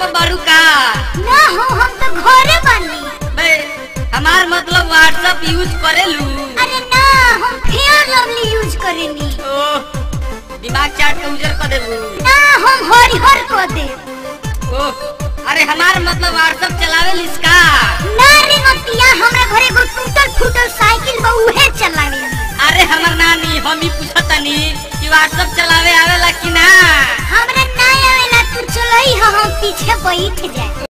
पर बारू का ना हो हम तो घरे बानी बे हमार मतलब व्हाट्सएप यूज करेलू अरे ना हम फेयर लवली यूज करेनी ओह दिमाग चाट के उजर कर देबू ना हम हरिहर को दे ओह अरे हमार मतलब व्हाट्सएप चलावे लिसका ना रे मतिया हमरा घरे एगो टूटल फूटल साइकिल बा उहे चलावे अरे हमर नानी हम ही पूछतनी कि व्हाट्सएप चलावे आवेला कि ना हमरा ना आवेला तू चलई हम पीछे बैठ जाए